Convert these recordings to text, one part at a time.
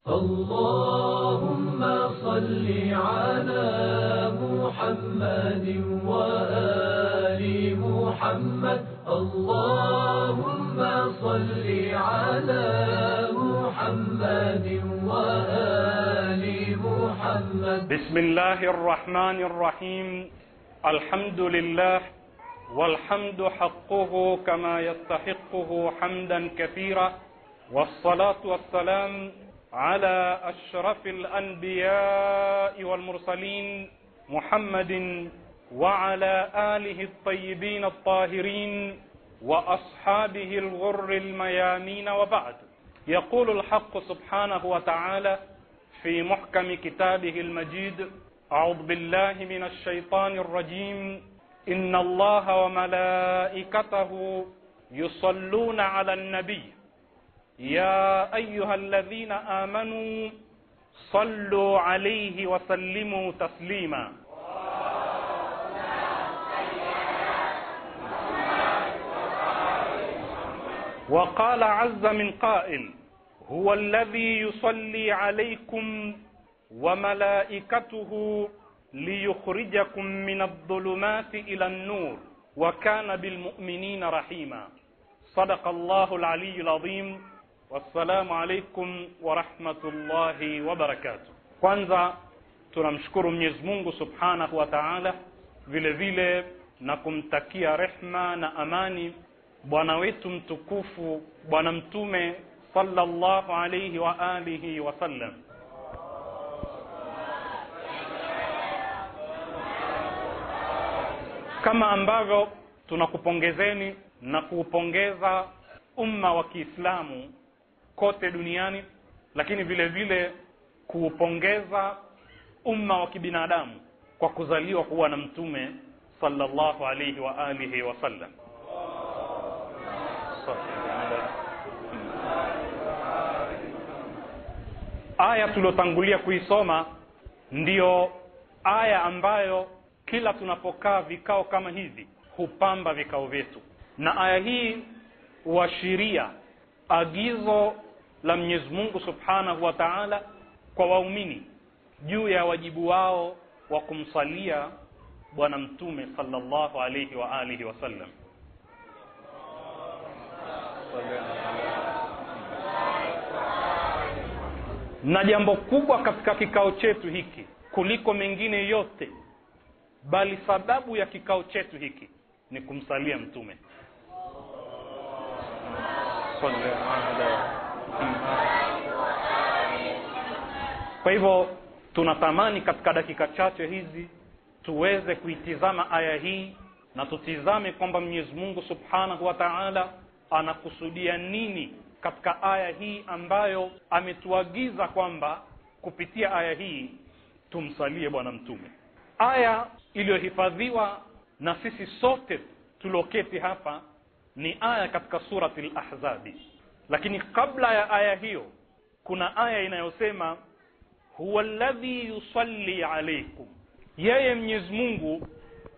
اللهم صل على محمد وآل محمد اللهم صل على محمد وآل محمد بسم الله الرحمن الرحيم الحمد لله والحمد حقه كما يستحقه حمدا كثيرا والصلاة والسلام على أشرف الأنبياء والمرسلين محمد وعلى آله الطيبين الطاهرين وأصحابه الغر الميامين وبعد يقول الحق سبحانه وتعالى في محكم كتابه المجيد أعوذ بالله من الشيطان الرجيم إن الله وملائكته يصلون على النبي يا أيها الذين آمنوا صلوا عليه وسلموا تسليما وقال عز من قائل هو الذي يصلي عليكم وملائكته ليخرجكم من الظلمات إلى النور وكان بالمؤمنين رحيما صدق الله العلي العظيم wassalamu alaikum warahmatullahi wabarakatuh kwanza tunamshukuru mwenyezi mungu subhanahu wa taala vile vile na kumtakia rehma na amani bwana wetu mtukufu bwana mtume sallallahu alaihi wa alihi wasallam kama ambavyo tunakupongezeni na kuupongeza umma wa kiislamu kote duniani lakini vile vile kuupongeza umma wa kibinadamu kwa kuzaliwa kuwa na mtume sallallahu alayhi wa alihi wasallam aya tuliotangulia kuisoma ndiyo aya ambayo kila tunapokaa vikao kama hivi hupamba vikao vyetu na aya hii huashiria agizo la Mwenyezi Mungu Subhanahu wa Ta'ala kwa waumini juu ya wajibu wao wa kumsalia bwana mtume sallallahu alayhi wa alihi wasallam na jambo kubwa katika kikao chetu hiki kuliko mengine yote bali sababu ya kikao chetu hiki ni kumsalia mtume kwa hivyo tunatamani katika dakika chache hizi tuweze kuitizama aya hii na tutizame kwamba Mwenyezi Mungu Subhanahu wa Ta'ala anakusudia nini katika aya hii ambayo ametuagiza kwamba kupitia aya hii tumsalie bwana mtume aya iliyohifadhiwa na sisi sote tulioketi hapa ni aya katika surati al-ahzabi lakini kabla ya aya hiyo kuna aya inayosema huwa alladhi yusalli alaykum yeye Mwenyezi Mungu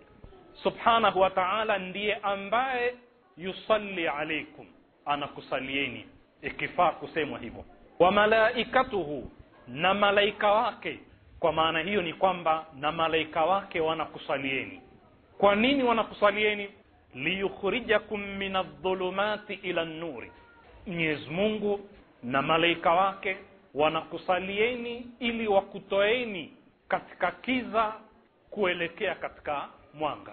Subhanahu wa Ta'ala ndiye ambaye yusalli alaykum anakusalieni ikifaa kusemwa hivyo wa malaikatuhu na malaika wake kwa maana hiyo ni kwamba na malaika wake wanakusalieni kwa nini wanakusalieni liyukhrijakum min adh-dhulumati ila an-nuri Mwenyezi Mungu na malaika wake wanakusalieni ili wakutoeni katika kiza kuelekea katika mwanga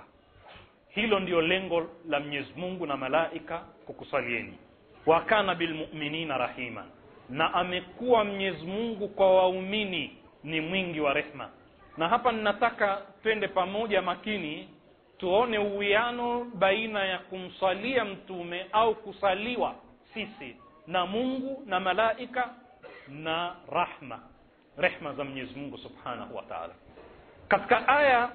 hilo ndiyo lengo la Mwenyezi Mungu na malaika kukusalieni wa kana bilmu'minina rahima na amekuwa Mwenyezi Mungu kwa waumini ni mwingi wa rehma na hapa ninataka twende pamoja makini tuone uwiano baina ya kumsalia mtume au kusaliwa sisi na Mungu na malaika na rahma rehma za Mwenyezi Mungu Subhanahu wa Ta'ala katika aya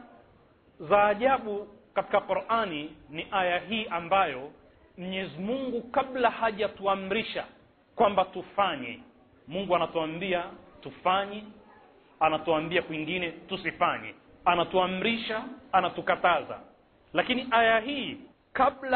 za ajabu katika Qur'ani ni aya hii ambayo Mwenyezi Mungu kabla hajatuamrisha kwamba tufanye Mungu anatuambia tufanye anatuambia kwingine tusifanye anatuamrisha anatukataza lakini aya hii kabla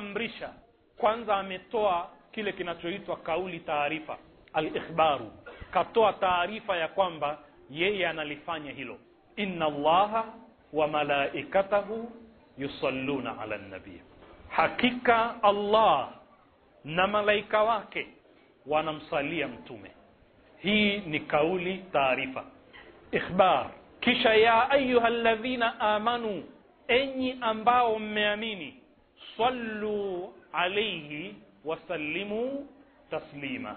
hajatuamrisha kwanza ametoa kile kinachoitwa kauli taarifa al-ikhbaru katoa taarifa ya kwamba yeye analifanya hilo inna allaha wa malaikatahu yusalluna ala nabii hakika allah na malaika wake wanamsalia mtume hii ni kauli taarifa ikhbar kisha ya ayuha ladhina amanu enyi ambao mmeamini sallu alaihi wasallimu taslima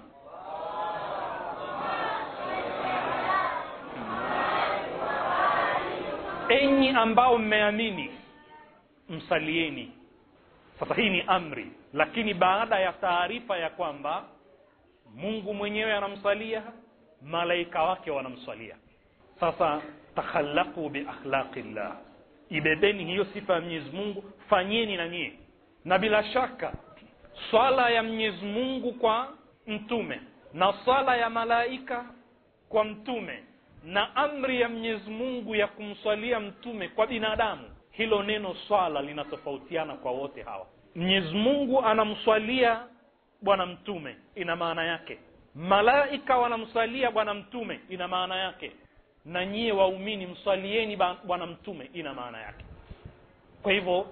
enyi ambao mmeamini msalieni sasa hii ni amri lakini baada ya taarifa ya kwamba mungu mwenyewe anamsalia malaika wake wanamsalia sasa takhallaqu biakhlaqillah ibebeni hiyo sifa ya mwenyezi mungu fanyeni na nyie na bila shaka swala ya mwenyezi mungu kwa mtume na swala ya malaika kwa mtume na amri ya mwenyezi mungu ya kumswalia mtume kwa binadamu hilo neno swala linatofautiana kwa wote hawa mwenyezi mungu anamswalia bwana mtume ina maana yake malaika wanamswalia bwana mtume ina maana yake na nyie waumini mswalieni bwana mtume ina maana yake kwa hivyo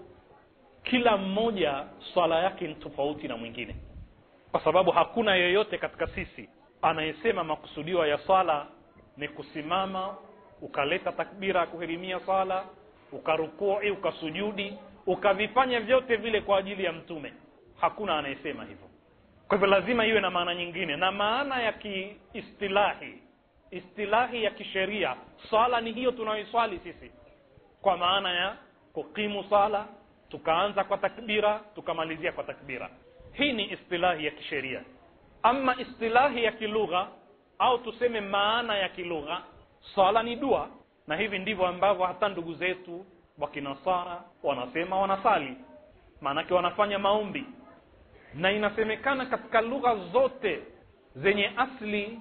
kila mmoja swala yake ni tofauti na mwingine kwa sababu hakuna yeyote katika sisi anayesema makusudiwa ya swala ni kusimama ukaleta takbira ya kuhirimia swala ukarukui ukasujudi ukavifanya vyote vile kwa ajili ya mtume hakuna anayesema hivyo kwa hivyo lazima iwe na maana nyingine na maana ya kiistilahi istilahi ya kisheria swala ni hiyo tunayoiswali sisi kwa maana ya kukimu swala tukaanza kwa takbira tukamalizia kwa takbira hii ni istilahi ya kisheria ama istilahi ya kilugha au tuseme maana ya kilugha swala ni dua na hivi ndivyo ambavyo hata ndugu zetu wa kinasara wanasema wanasali maanake wanafanya maombi na inasemekana katika lugha zote zenye asli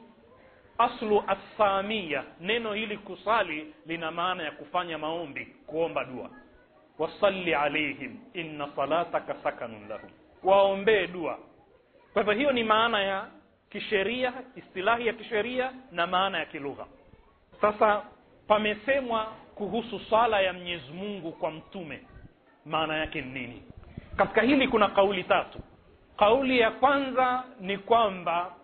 aslu assamia neno hili kusali lina maana ya kufanya maombi kuomba dua wasalli alaihim inna salataka sakanun lahum waombee dua kwa hivyo hiyo ni maana ya kisheria istilahi ya kisheria na maana ya kilugha sasa pamesemwa kuhusu swala ya mwenyezi mungu kwa mtume maana yake ni nini katika hili kuna kauli tatu kauli ya kwanza ni kwamba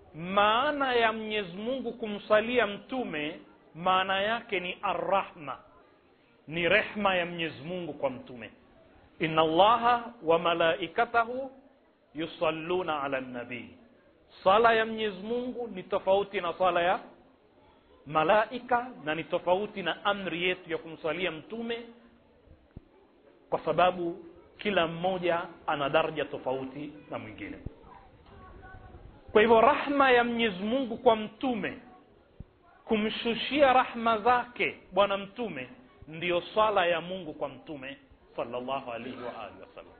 maana ya mwenyezi mungu kumsalia mtume maana yake ni arrahma ni rehma ya mwenyezi mungu kwa mtume inna allaha wa malaikatahu yusalluna ala nabii sala ya mwenyezi mungu ni tofauti na sala ya malaika na ni tofauti na amri yetu ya kumsalia mtume kwa sababu kila mmoja ana daraja tofauti na mwingine kwa hivyo rahma ya mwenyezi mungu kwa mtume kumshushia rahma zake bwana mtume ndiyo swala ya mungu kwa mtume sallallahu alaihi wa alihi wasallam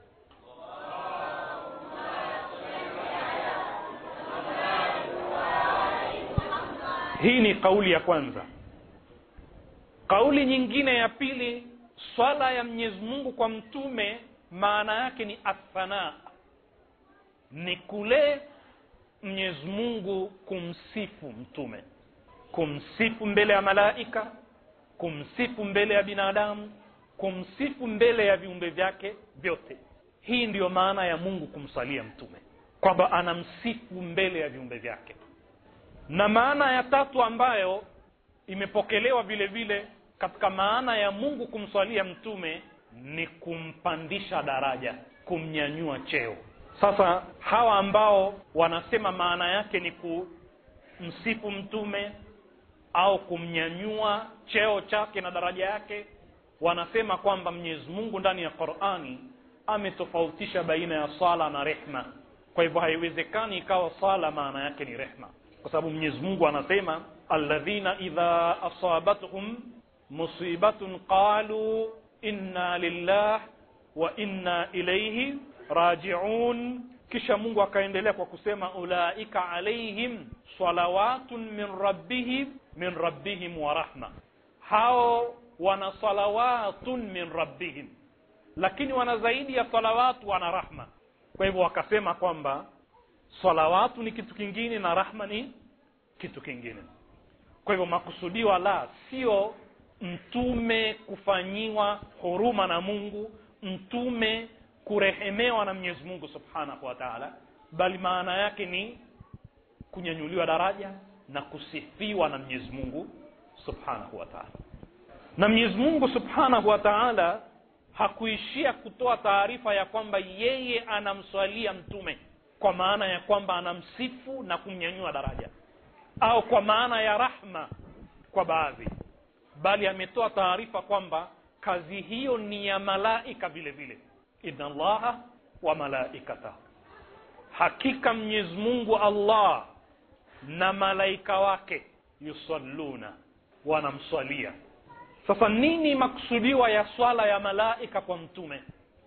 hii ni kauli ya kwanza kauli nyingine ya pili swala ya mwenyezi mungu kwa mtume maana yake ni athanaa ni kule mwenyezi mungu kumsifu mtume kumsifu mbele ya malaika kumsifu mbele ya binadamu kumsifu mbele ya viumbe vyake vyote hii ndiyo maana ya mungu kumsalia mtume kwamba anamsifu mbele ya viumbe vyake na maana ya tatu ambayo imepokelewa vile vile katika maana ya mungu kumswalia mtume ni kumpandisha daraja kumnyanyua cheo sasa hawa ambao wanasema maana yake ni kumsifu mtume au kumnyanyua cheo chake na daraja yake wanasema kwamba mwenyezi mungu ndani ya qurani ametofautisha baina ya sala na rehma kwa hivyo haiwezekani ikawa sala maana yake ni rehma kwa sababu mwenyezi mungu anasema alladhina idha asabatuhum musibatun qalu inna lillah wa inna ilaihi rajiun kisha mungu akaendelea kwa kusema ulaika alaihim salawatun min rabbihim min rabbihim wa rahma hao wana salawatun min rabbihim lakini wana zaidi ya salawatu wana rahma kwa hivyo wakasema kwamba salawatu ni kitu kingine na rahma ni kitu kingine kwa hivyo makusudiwa la sio mtume kufanyiwa huruma na mungu mtume kurehemewa na mwenyezi mungu subhanahu wa taala bali maana yake ni kunyanyuliwa daraja na kusifiwa na mwenyezi mungu subhanahu wa taala na mwenyezi mungu subhanahu wa taala hakuishia kutoa taarifa ya kwamba yeye anamswalia mtume kwa maana ya kwamba anamsifu na kumnyanyua daraja au kwa maana ya rahma kwa baadhi bali ametoa taarifa kwamba kazi hiyo ni ya malaika vile vile inna allaha wa malaikatahu hakika mwenyezi mungu allah na malaika wake yusalluna wanamswalia sasa nini maksudiwa ya swala ya malaika kwa mtume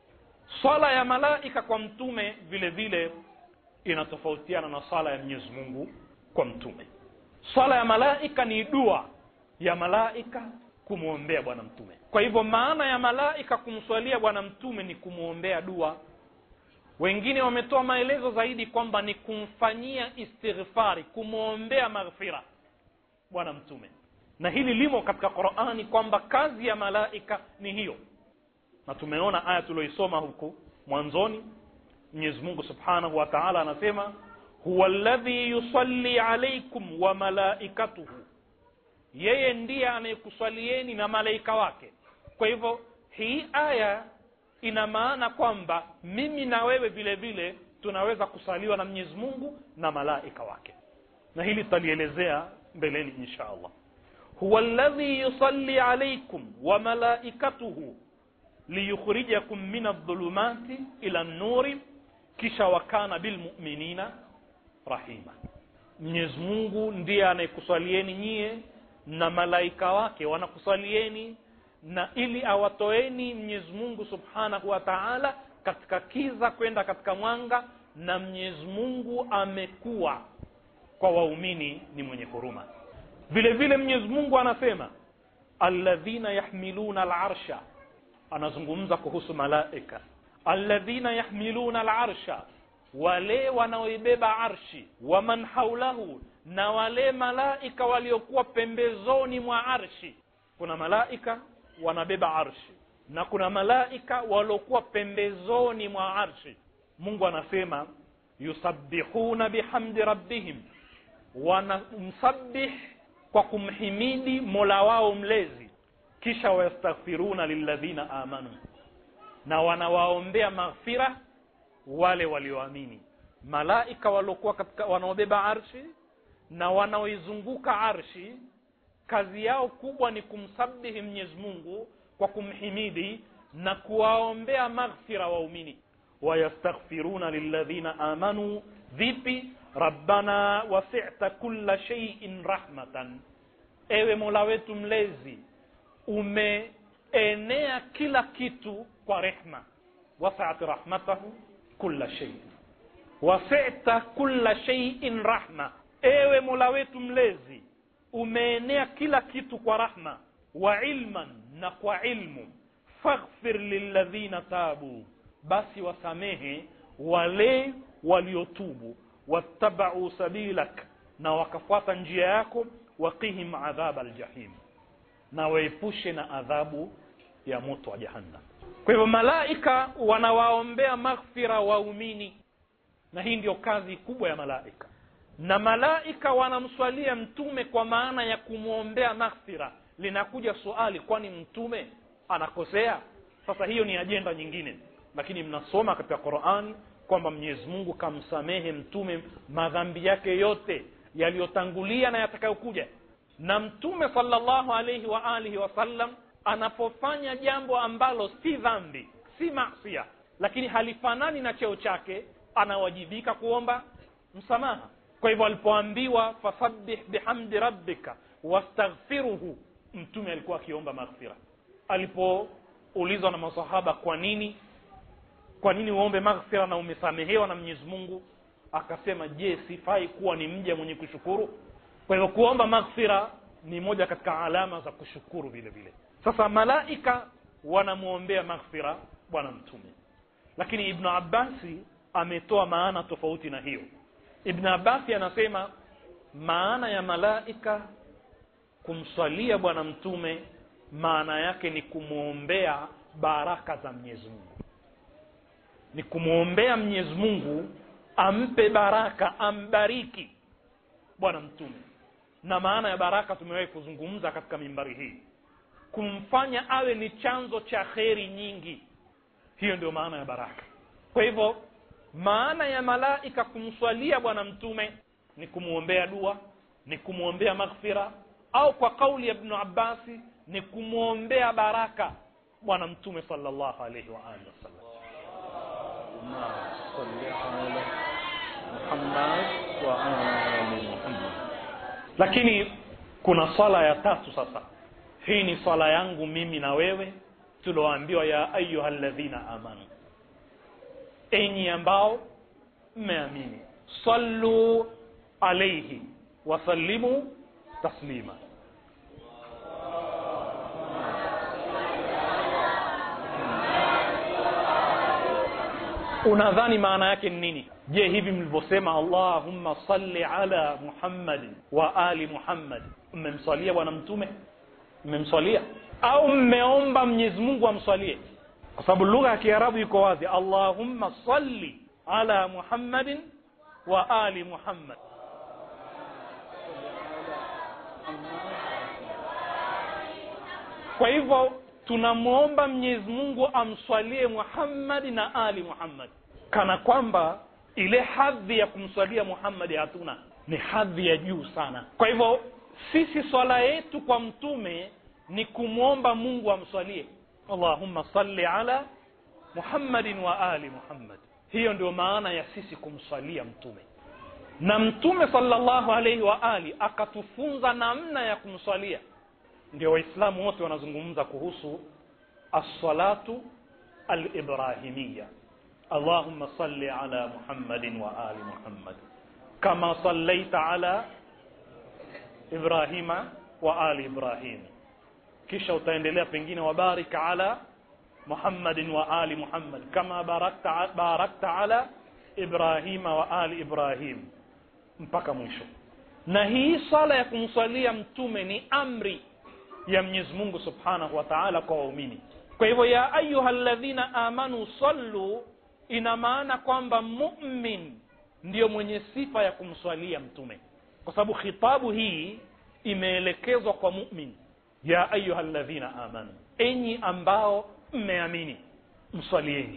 swala ya malaika kwa mtume vile vile inatofautiana na swala ya mwenyezi mungu kwa mtume swala ya malaika ni dua ya malaika kumwombea bwana mtume kwa hivyo maana ya malaika kumswalia bwana mtume ni kumwombea dua wengine wametoa maelezo zaidi kwamba ni kumfanyia istighfari kumwombea maghfira bwana mtume na hili limo katika qurani kwamba kazi ya malaika ni hiyo na tumeona aya tulioisoma huku mwanzoni mwenyezi mungu subhanahu wa taala anasema huwa ladhi yusalli alaikum wa malaikatuhu yeye ndiye anayekuswalieni na malaika wake kwa hivyo hii aya ina maana kwamba mimi na wewe vile vile tunaweza kusaliwa na mwenyezi mungu na malaika wake na hili tutalielezea mbeleni insha allah huwa ladhi yusalli alaikum wa malaikatuhu liyukhrijakum min aldhulumati ila nnuri kisha wakana bilmuminina rahima mwenyezi mungu ndiye anayekuswalieni nyie na malaika wake wanakuswalieni na ili awatoeni mwenyezi mungu subhanahu wa taala katika kiza kwenda katika mwanga na mwenyezi mungu amekuwa kwa waumini ni mwenye huruma vile vile mwenyezi mungu anasema alladhina yahmiluna alarsha anazungumza kuhusu malaika alladhina yahmiluna alarsha wale wanaoibeba arshi waman haulahu na wale malaika waliokuwa pembezoni mwa arshi kuna malaika wanabeba arshi na kuna malaika waliokuwa pembezoni mwa arshi mungu anasema yusabbihuna bihamdi rabbihim wanamsabih kwa kumhimidi mola wao mlezi kisha wayastaghfiruna lilladhina amanu na wanawaombea maghfira wale walioamini malaika waliokuwa katika wanaobeba arshi na wanaoizunguka arshi kazi yao kubwa ni kumsabihi mwenyezi mungu kwa kumhimidi na kuwaombea maghfira waumini wayastaghfiruna lilladhina amanu vipi rabbana wasita kulla sheiin rahmatan ewe mola wetu mlezi umeenea kila kitu kwa rehma wasaat rahmatahu kulla shei wasita kulla sheiin rahma ewe mola wetu mlezi umeenea kila kitu kwa rahma wa ilman na kwa ilmu faghfir lilladhina tabu basi wasamehe wale waliotubu wattabau sabilak na wakafuata njia yako waqihim adhaba aljahim na waepushe na adhabu ya moto wa jahannam kwa hivyo malaika wanawaombea maghfira waumini na hii ndio kazi kubwa ya malaika na malaika wanamswalia mtume kwa maana ya kumwombea maghfira linakuja suali kwani mtume anakosea sasa hiyo ni ajenda nyingine lakini mnasoma katika qurani kwamba mwenyezi mungu kamsamehe mtume madhambi yake yote yaliyotangulia na yatakayokuja na mtume salllahu alaihi wa alihi wasallam anapofanya jambo ambalo si dhambi si masia lakini halifanani na cheo chake anawajibika kuomba msamaha kwa hivyo alipoambiwa fasabbih bihamdi rabbika wastaghfiruhu mtume alikuwa akiomba maghfira alipoulizwa na masahaba kwa nini kwa nini uombe maghfira na umesamehewa na mwenyezi mungu akasema je sifai kuwa ni mja mwenye kushukuru kwa hivyo kuomba maghfira ni moja katika alama za kushukuru vile vile sasa malaika wanamwombea maghfira bwana mtume lakini ibnu abbasi ametoa maana tofauti na hiyo ibn abasi anasema maana ya malaika kumswalia bwana mtume maana yake ni kumwombea baraka za mwenyezi mungu ni kumwombea mwenyezi mungu ampe baraka ambariki bwana mtume na maana ya baraka tumewahi kuzungumza katika mimbari hii kumfanya awe ni chanzo cha kheri nyingi hiyo ndio maana ya baraka kwa hivyo maana ya malaika kumswalia bwana mtume ni kumwombea dua ni kumwombea maghfira au kwa kauli ya ibnu abbasi ni kumwombea baraka bwana mtume salllahu alaihi wa alihi wasallam lakini kuna swala ya tatu sasa hii ni swala yangu mimi na wewe tulioambiwa ya ayuha ladhina amanu enyi ambao mmeamini sallu alaihi wasallimu taslima unadhani maana yake ni nini je hivi mlivyosema allahumma salli ala muhammadin wa ali muhammad mmemswalia bwana mtume mmemswalia au mmeomba mwenyezi mungu amswalie kwa sababu lugha ya kiarabu iko wazi allahumma salli ala muhammadin wa ali muhammad kwa hivyo tunamwomba mwenyezi mungu amswalie muhammadi na ali muhammad kana kwamba ile hadhi ya kumswalia muhammadi hatuna ni hadhi ya juu sana kwa hivyo sisi swala yetu kwa mtume ni kumwomba mungu amswalie allahumma salli ala muhammadin wa ali muhammad hiyo ndio maana ya sisi kumswalia mtume na mtume salllahu alaihi wa ali akatufunza namna ya kumswalia ndio waislamu wote wanazungumza kuhusu assalatu alibrahimiya allahumma salli ala muhammadin wa ali muhammad kama sallaita ala ibrahima wa ali ibrahim kisha utaendelea pengine wabarik ala muhammadin wa ali muhammad kama barakta, barakta ala ibrahima wa ali ibrahim mpaka mwisho na hii sala ya kumswalia mtume ni amri ya mwenyezi mungu subhanahu wa taala kwa waumini kwa hivyo ya ayuha ladhina amanu sallu ina maana kwamba mumin ndiyo mwenye sifa ya kumswalia mtume kwa sababu khitabu hii imeelekezwa kwa mumin ya ayuha ladhina amanu enyi ambao mmeamini mswalieni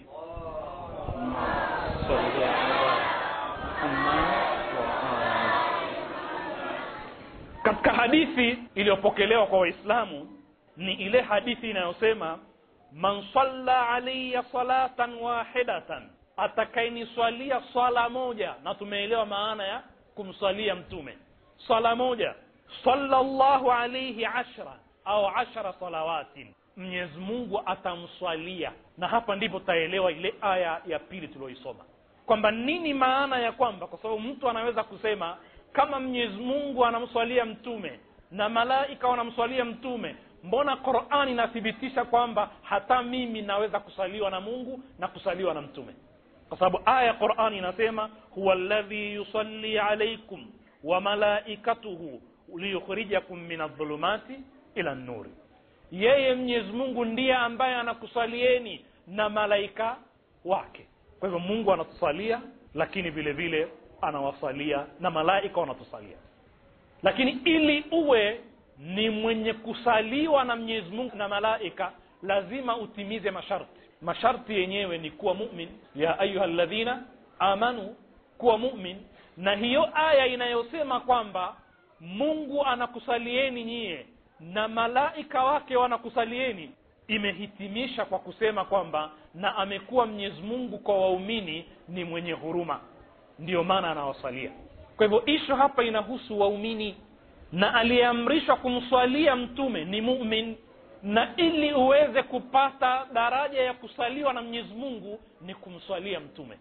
katika hadithi iliyopokelewa kwa waislamu ni ile hadithi inayosema man salla alaya salatan wahidatan atakayeniswalia swala moja na tumeelewa maana ya kumswalia mtume swala moja sallallahu alaihi ashra au ashara salawatin mwenyezi mungu atamswalia na hapa ndipo taelewa ile aya ya pili tulioisoma kwamba nini maana ya kwamba kwa sababu mtu anaweza kusema kama mwenyezi mungu anamswalia mtume na malaika wanamswalia mtume mbona qurani inathibitisha kwamba hata mimi naweza kusaliwa na mungu na kusaliwa na mtume kwa sababu aya ya qurani inasema huwa ladhi yusalli alaikum wa malaikatuhu liyukhrijakum min adhulumati ila nnuri yeye mwenyezi mungu ndiye ambaye anakusalieni na malaika wake kwa hivyo mungu anatusalia lakini vile vile anawasalia na malaika wanatusalia lakini ili uwe ni mwenye kusaliwa na mwenyezi mungu na malaika lazima utimize masharti masharti yenyewe ni kuwa mumin ya ayuha ladhina amanu kuwa mumin na hiyo aya inayosema kwamba mungu anakusalieni nyie na malaika wake wanakusalieni imehitimisha kwa kusema kwamba na amekuwa mwenyezi mungu kwa waumini ni mwenye huruma ndiyo maana anawasalia kwa hivyo ishu hapa inahusu waumini na aliyeamrishwa kumswalia mtume ni mumin na ili uweze kupata daraja ya kusaliwa na mwenyezi mungu ni kumswalia mtume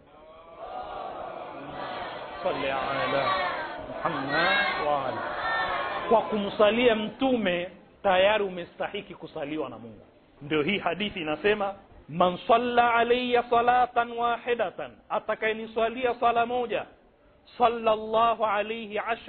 salli ala muhammad wa ali kwa kumsalia mtume tayari umestahiki kusaliwa na mungu ndio hii hadithi inasema man salla alaya salatan wahidatan atakayeniswalia sala moja sala llahu alaihi ashra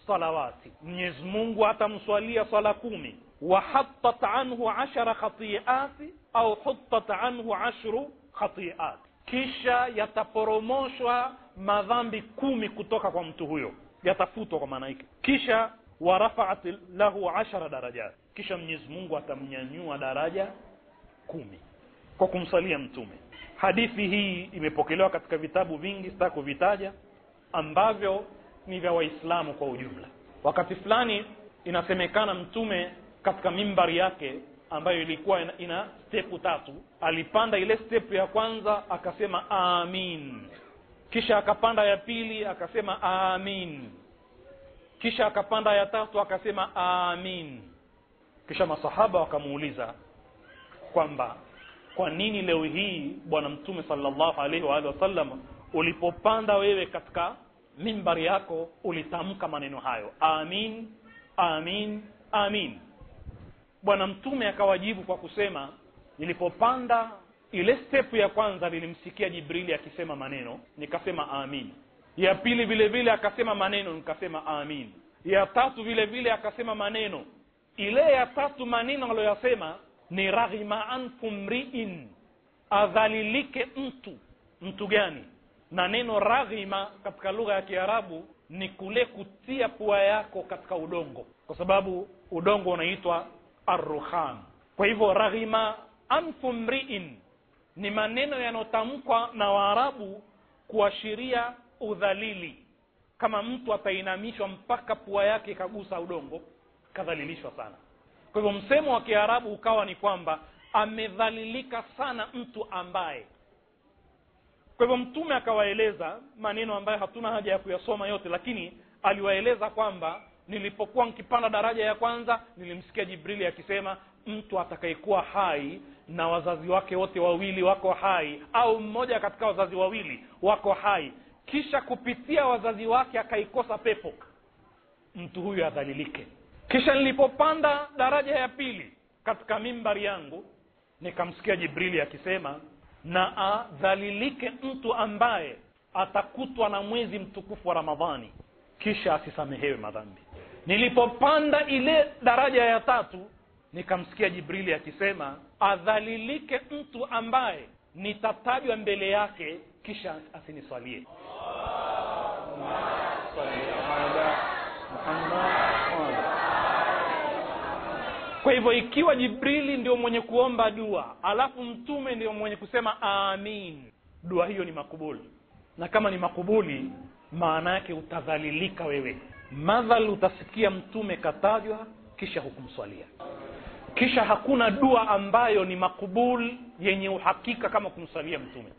salawati mwenyezi mungu atamswalia swala kumi wahatat anhu ashara khatiati au hutat anhu ashru khatiat kisha yataporomoshwa madhambi kumi kutoka kwa mtu huyo yatafutwa kwa maana hiki kisha warafaat lahu ashara darajat kisha mwenyezi mungu atamnyanyua daraja kumi kwa kumsalia mtume hadithi hii imepokelewa katika vitabu vingi sitaki kuvitaja ambavyo ni vya waislamu kwa ujumla wakati fulani inasemekana mtume katika mimbari yake ambayo ilikuwa ina, ina stepu tatu alipanda ile stepu ya kwanza akasema amin kisha akapanda ya pili akasema amin kisha akapanda ya tatu akasema amin kisha masahaba wakamuuliza kwamba kwa nini leo hii bwana mtume salllahu alaihi waalihi wasallam ulipopanda wewe katika mimbari yako ulitamka maneno hayo amin amin amin bwana mtume akawajibu kwa kusema nilipopanda ile stepu ya kwanza nilimsikia jibrili akisema maneno nikasema amin ya pili vile vile akasema maneno nikasema amin ya tatu vile vile akasema maneno ile ya tatu maneno aliyoyasema ni raghima anfu mriin adhalilike mtu mtu gani na neno raghima katika lugha ya kiarabu ni kule kutia pua yako katika udongo kwa sababu udongo unaitwa arruhan kwa hivyo raghima anfu mriin ni maneno yanayotamkwa na waarabu kuashiria udhalili kama mtu atainamishwa mpaka pua yake ikagusa udongo kadhalilishwa sana kwa hivyo msemo wa kiarabu ukawa ni kwamba amedhalilika sana mtu ambaye kwa hivyo mtume akawaeleza maneno ambayo hatuna haja ya kuyasoma yote lakini aliwaeleza kwamba nilipokuwa nkipanda daraja ya kwanza nilimsikia jibrili akisema mtu atakayekuwa hai na wazazi wake wote wawili wako hai au mmoja katika wazazi wawili wako hai kisha kupitia wazazi wake akaikosa pepo mtu huyu adhalilike kisha nilipopanda daraja ya pili katika mimbari yangu nikamsikia jibrili akisema na adhalilike mtu ambaye atakutwa na mwezi mtukufu wa ramadhani kisha asisamehewe madhambi nilipopanda ile daraja ya tatu nikamsikia jibrili akisema adhalilike mtu ambaye nitatajwa mbele yake kisha asiniswalie kwa hivyo ikiwa jibrili ndio mwenye kuomba dua alafu mtume ndio mwenye kusema amin dua hiyo ni makubuli na kama ni makubuli maana yake utadhalilika wewe madhal utasikia mtume katajwa kisha hukumswalia kisha hakuna dua ambayo ni makubul yenye uhakika kama kumswalia mtume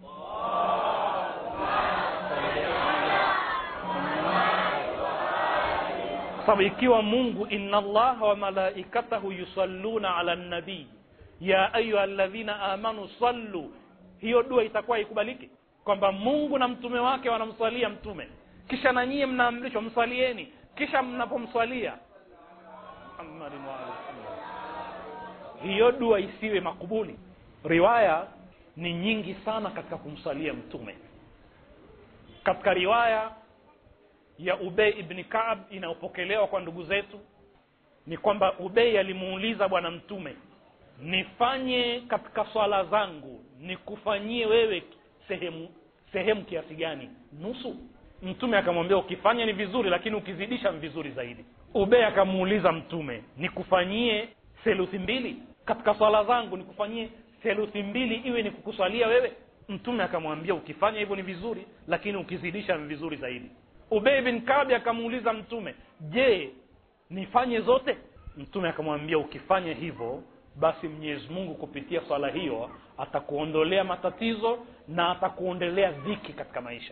sababu ikiwa mungu inna allaha wa malaikatahu yusalluna ala nabii ya ayuha ladhina amanu sallu hiyo dua itakuwa ikubaliki kwamba mungu na mtume wake wanamswalia mtume kisha na nyie mnaamrishwa mswalieni kisha mnapomswalia Muhammadin wa ali Muhammad. hiyo dua isiwe makubuli riwaya ni nyingi sana katika kumswalia mtume katika riwaya ya ubei ibni kaab inayopokelewa kwa ndugu zetu ni kwamba ubei alimuuliza bwana mtume nifanye katika swala zangu nikufanyie wewe sehemu sehemu kiasi gani nusu mtume akamwambia ukifanya ni vizuri lakini ukizidisha ni vizuri zaidi ubei akamuuliza mtume nikufanyie theluthi mbili katika swala zangu nikufanyie theluthi mbili iwe ni kukuswalia wewe mtume akamwambia ukifanya hivyo ni vizuri lakini ukizidisha ni vizuri zaidi ubei bin kabi akamuuliza mtume je nifanye zote mtume akamwambia ukifanya hivyo basi mwenyezi mungu kupitia swala hiyo atakuondolea matatizo na atakuondolea dhiki katika maisha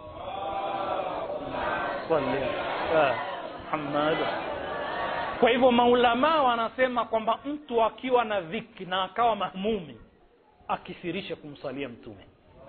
Salli. Ah, Muhammad. kwa hivyo maulamaa wanasema kwamba mtu akiwa na dhiki na akawa mahmumi akithirishe kumsalia mtume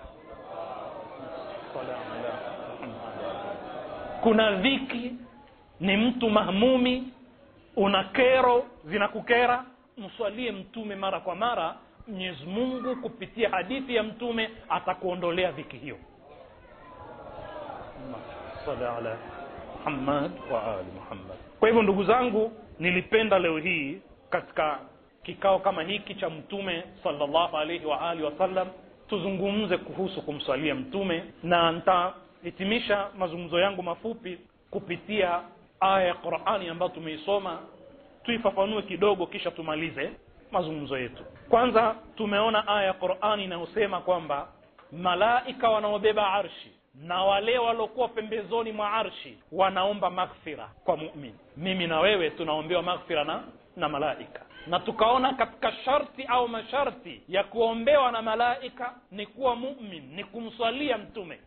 Salli ala Muhammad. kuna dhiki ni mtu mahmumi una kero zinakukera mswalie mtume mara kwa mara mwenyezi mungu kupitia hadithi ya mtume atakuondolea dhiki hiyo Salli ala muhammad wa ali muhammad kwa hivyo ndugu zangu nilipenda leo hii katika kikao kama hiki cha mtume sallallahu alaihi wa alihi wasallam tuzungumze kuhusu kumswalia mtume na nitahitimisha mazungumzo yangu mafupi kupitia aya ya qurani ambayo tumeisoma tuifafanue kidogo kisha tumalize mazungumzo yetu kwanza tumeona aya ya qurani inayosema kwamba malaika wanaobeba arshi na wale waliokuwa pembezoni mwa arshi wanaomba maghfira kwa mumin mimi na wewe tunaombewa maghfira na na malaika na tukaona katika sharti au masharti ya kuombewa na malaika ni kuwa mumin ni kumswalia mtume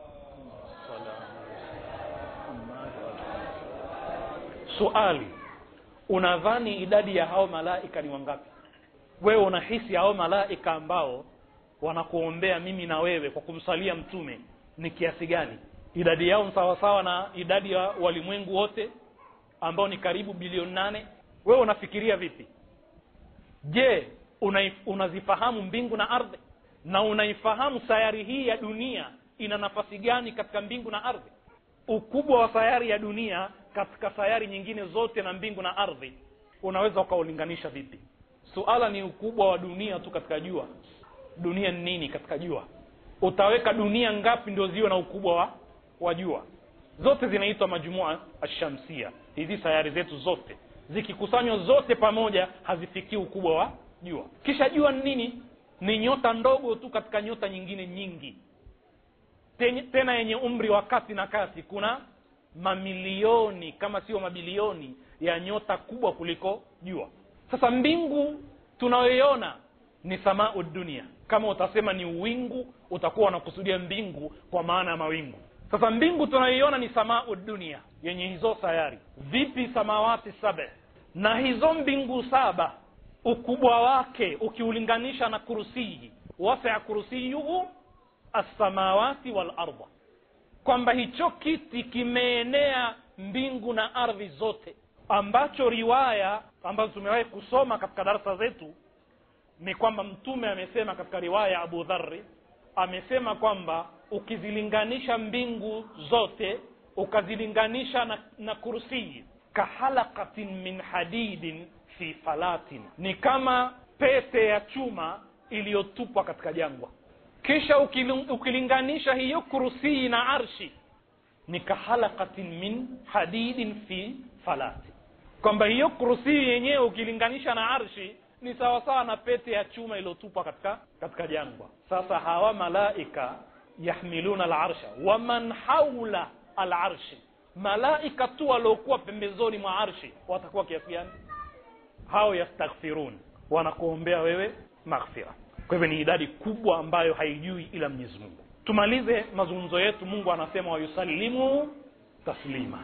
suali unadhani idadi ya hao malaika ni wangapi wewe unahisi hao malaika ambao wanakuombea mimi na wewe kwa kumsalia mtume ni kiasi gani idadi yao sawasawa na idadi ya walimwengu wote ambao ni karibu bilioni nane wewe unafikiria vipi je una, unazifahamu mbingu na ardhi na unaifahamu sayari hii ya dunia ina nafasi gani katika mbingu na ardhi ukubwa wa sayari ya dunia katika sayari nyingine zote na mbingu na ardhi unaweza ukaulinganisha vipi suala ni ukubwa wa dunia tu katika jua dunia ni nini katika jua utaweka dunia ngapi ndio ziwe na ukubwa wa wa jua zote zinaitwa majumua ashamsia hizi sayari zetu zote zikikusanywa zote pamoja hazifikii ukubwa wa jua kisha jua ni nini ni nyota ndogo tu katika nyota nyingine nyingi Ten, tena yenye umri wa kati na kati kuna mamilioni kama sio mabilioni ya nyota kubwa kuliko jua sasa mbingu tunayoiona ni samau dunia kama utasema ni uwingu utakuwa unakusudia mbingu kwa maana ya mawingu sasa mbingu tunayoiona ni samau dunia yenye hizo sayari vipi samawati saba na hizo mbingu saba ukubwa wake ukiulinganisha na kursiyi wasia kursiyuhu assamawati walarda kwamba hicho kiti kimeenea mbingu na ardhi zote ambacho riwaya ambazo tumewahi kusoma katika darasa zetu ni kwamba mtume amesema katika riwaya ya abu dhari amesema kwamba ukizilinganisha mbingu zote ukazilinganisha na, na kursii kahalakatin min hadidin fi falatin ni kama pete ya chuma iliyotupwa katika jangwa kisha ukilinganisha hiyo kursii na arshi ni kahalakatin min hadidin fi falati kwamba hiyo kursii yenyewe ukilinganisha na arshi ni sawasawa na pete ya chuma iliyotupwa katika katika jangwa sasa hawa malaika yahmiluna alarsha waman haula alarshi malaika tu waliokuwa pembezoni mwa arshi watakuwa kiasi gani hao yastaghfirun wanakuombea wewe maghfira kwa hivyo ni idadi kubwa ambayo haijui ila mwenyezi mungu tumalize mazungumzo yetu mungu anasema wayusalimu taslima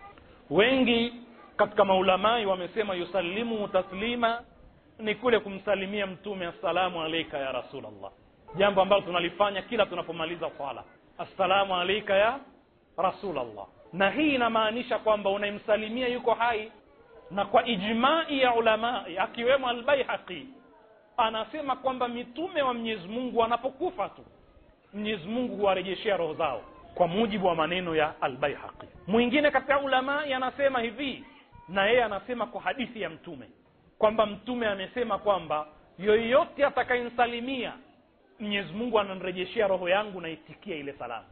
wengi katika maulamai wamesema yusalimu taslima ni kule kumsalimia mtume assalamu alaika ya rasulllah jambo ambalo tunalifanya kila tunapomaliza swala assalamu alaika ya rasulllah na hii inamaanisha kwamba unayemsalimia yuko hai na kwa ijmai ya ulamai akiwemo albaihaqi anasema kwamba mitume wa mwenyezi mungu wanapokufa tu mwenyezi mungu huwarejeshea roho zao kwa mujibu wa maneno ya albaihaqi mwingine katika ulamai anasema hivi na yeye anasema kwa hadithi ya mtume kwamba mtume amesema kwamba yoyote atakayemsalimia mwenyezi mungu ananirejeshea roho yangu naitikia ile salamu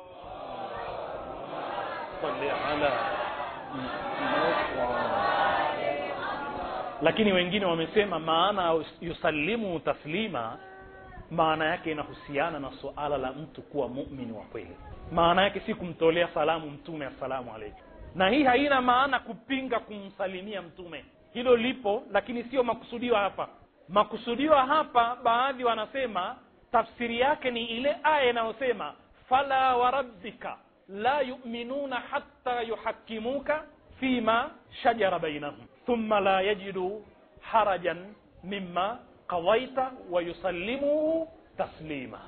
lakini wengine wamesema maana yusalimu taslima maana yake inahusiana na suala la mtu kuwa mumin wa kweli maana yake si kumtolea salamu mtume assalamu alaikum na hii haina maana kupinga kumsalimia mtume hilo lipo lakini sio makusudiwa hapa makusudiwa hapa baadhi wanasema tafsiri yake ni ile aya inayosema fala warabbika la yuminuna hatta yuhakimuka fima shajara bainahum thumma la yajidu harajan mima qadaita wa yusallimuu taslima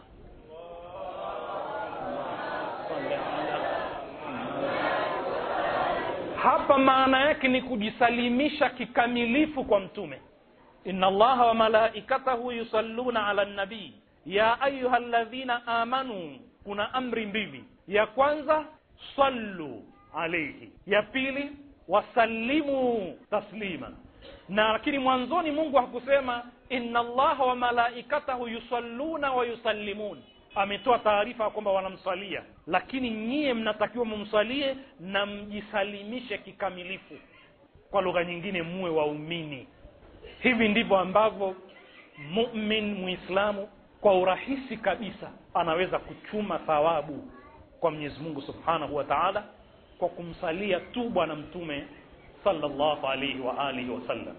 hapa maana yake ni kujisalimisha kikamilifu kwa mtume inna allaha wa malaikatahu yusalluna ala nabii ya ayuha ladhina amanu kuna amri mbili ya kwanza sallu alaihi ya pili wasallimu taslima na lakini mwanzoni mungu hakusema inna allaha wa malaikatahu yusalluna wa yusallimun ametoa taarifa kwamba wanamsalia lakini nyie mnatakiwa mumsalie na mjisalimishe kikamilifu kwa lugha nyingine muwe waumini hivi ndivyo ambavyo mumin muislamu kwa urahisi kabisa anaweza kuchuma thawabu kwa mwenyezi mungu subhanahu wa taala kwa kumsalia tu bwana mtume sallallahu alaihi wa alihi wasallam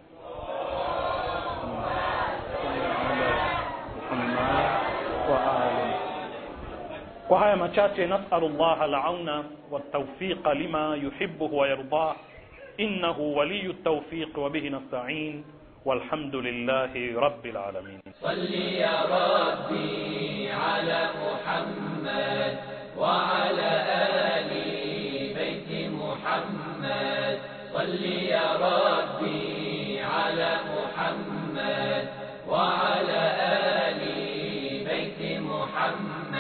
kwa haya machache nasalu llah alauna waltaufiqa lima yuhibuhu wayardah innahu waliyu ltaufiq wabihi nastain والحمد لله رب العالمين صل يا ربي على محمد وعلى آل بيت محمد صل يا ربي على محمد وعلى آل بيت محمد